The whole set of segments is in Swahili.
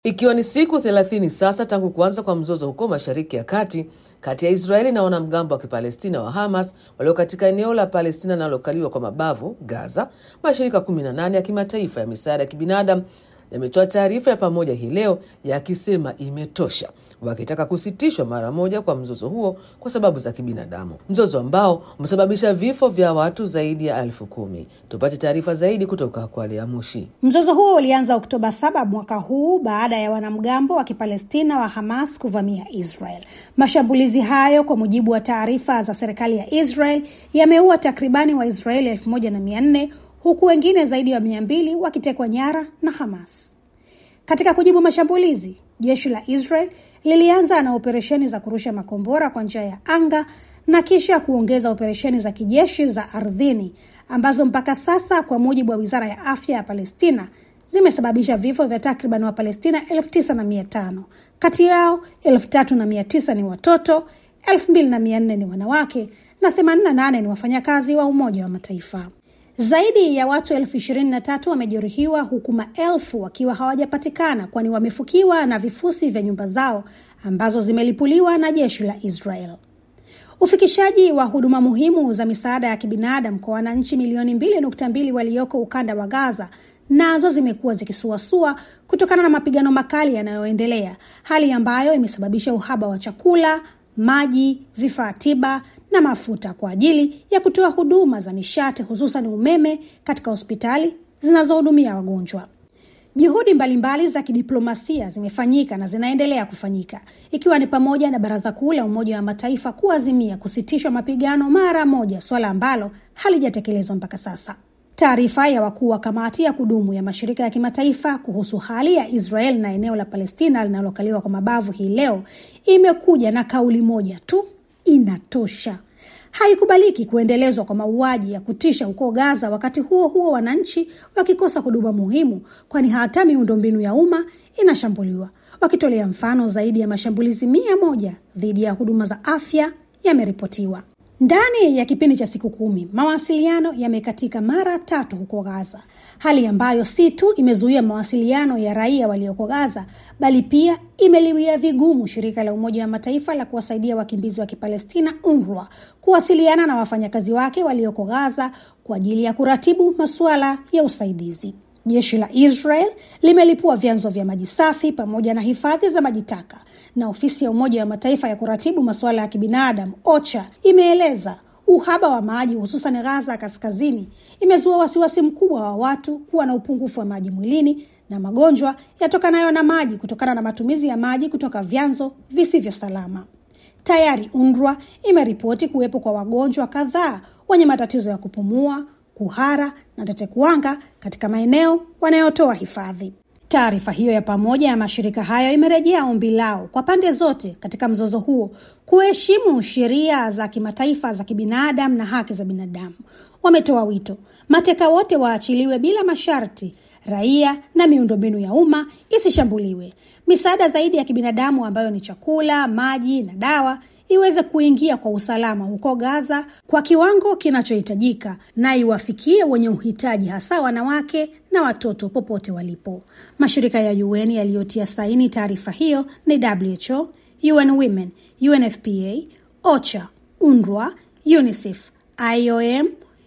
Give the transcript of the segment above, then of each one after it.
Ikiwa ni siku 30 sasa tangu kuanza kwa mzozo huko Mashariki ya Kati kati ya Israeli na wanamgambo wa Kipalestina wa Hamas walio katika eneo la Palestina linalokaliwa kwa mabavu Gaza, mashirika 18 ya kimataifa ya misaada ya kibinadamu yametoa taarifa ya pamoja hii leo yakisema imetosha, wakitaka kusitishwa mara moja kwa mzozo huo kwa sababu za kibinadamu, mzozo ambao umesababisha vifo vya watu zaidi ya elfu kumi. Tupate taarifa zaidi kutoka kwa Lea Mushi. Mzozo huo ulianza Oktoba saba mwaka huu baada ya wanamgambo wa Kipalestina wa Hamas kuvamia Israel. Mashambulizi hayo, kwa mujibu wa taarifa za serikali ya Israel, yameua takribani Waisraeli elfu moja na mia nne huku wengine zaidi ya mia mbili wakitekwa nyara na Hamas. Katika kujibu mashambulizi, jeshi la Israel lilianza na operesheni za kurusha makombora kwa njia ya anga na kisha kuongeza operesheni za kijeshi za ardhini ambazo mpaka sasa, kwa mujibu wa wizara ya afya ya Palestina, zimesababisha vifo vya takriban Wapalestina elfu tisa na mia tano. Kati yao elfu tatu na mia tisa ni watoto, elfu mbili na mia nne ni wanawake na themanini na nane ni wafanyakazi wa Umoja wa Mataifa. Zaidi ya watu elfu ishirini na tatu wamejeruhiwa huku maelfu wakiwa hawajapatikana kwani wamefukiwa na vifusi vya nyumba zao ambazo zimelipuliwa na jeshi la Israel. Ufikishaji wa huduma muhimu za misaada ya kibinadamu kwa wananchi milioni mbili nukta mbili walioko ukanda wa Gaza nazo zimekuwa zikisuasua kutokana na mapigano makali yanayoendelea, hali ambayo imesababisha uhaba wa chakula, maji, vifaa tiba na mafuta kwa ajili ya kutoa huduma za nishati hususan umeme katika hospitali zinazohudumia wagonjwa. Juhudi mbalimbali za kidiplomasia zimefanyika na zinaendelea kufanyika ikiwa ni pamoja na Baraza Kuu la Umoja wa Mataifa kuazimia kusitishwa mapigano mara moja, suala ambalo halijatekelezwa mpaka sasa. Taarifa ya wakuu wa kamati ya kudumu ya mashirika ya kimataifa kuhusu hali ya Israel na eneo la Palestina linalokaliwa kwa mabavu hii leo imekuja na kauli moja tu Inatosha. Haikubaliki kuendelezwa kwa mauaji ya kutisha huko Gaza, wakati huo huo wananchi wakikosa huduma muhimu, kwani hata miundombinu ya umma inashambuliwa, wakitolea mfano zaidi ya mashambulizi mia moja dhidi ya huduma za afya yameripotiwa. Ndani ya kipindi cha siku kumi mawasiliano yamekatika mara tatu huko Gaza, hali ambayo si tu imezuia mawasiliano ya raia walioko Gaza, bali pia imeliwia vigumu shirika la Umoja wa Mataifa la kuwasaidia wakimbizi wa Kipalestina, UNRWA, kuwasiliana na wafanyakazi wake walioko Gaza kwa ajili ya kuratibu masuala ya usaidizi. Jeshi la Israel limelipua vyanzo vya maji safi pamoja na hifadhi za maji taka na ofisi ya Umoja wa Mataifa ya kuratibu masuala ya kibinadamu OCHA imeeleza uhaba wa maji hususan Gaza kaskazini imezua wasiwasi mkubwa wa watu kuwa na upungufu wa maji mwilini na magonjwa yatokanayo na maji kutokana na matumizi ya maji kutoka vyanzo visivyo salama. Tayari UNRWA imeripoti kuwepo kwa wagonjwa kadhaa wenye matatizo ya kupumua, kuhara na tetekuwanga katika maeneo wanayotoa hifadhi. Taarifa hiyo ya pamoja ya mashirika hayo imerejea ombi lao kwa pande zote katika mzozo huo kuheshimu sheria za kimataifa za kibinadamu na haki za binadamu. Wametoa wito mateka wote waachiliwe bila masharti, raia na miundombinu ya umma isishambuliwe, misaada zaidi ya kibinadamu ambayo ni chakula, maji na dawa iweze kuingia kwa usalama huko Gaza kwa kiwango kinachohitajika na iwafikie wenye uhitaji, hasa wanawake na watoto popote walipo. Mashirika ya UN yaliyotia saini taarifa hiyo ni WHO, UN Women, UNFPA, OCHA, UNRWA, UNICEF, IOM,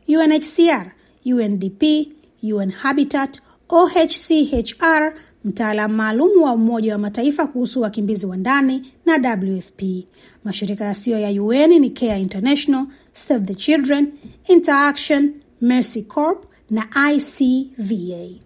UNHCR, UNDP, UN Habitat, OHCHR, mtaalamu maalum wa Umoja wa Mataifa kuhusu wakimbizi wa ndani na WFP. Mashirika yasiyo ya UN ni Care International, Save the Children, Interaction, Mercy Corps na ICVA.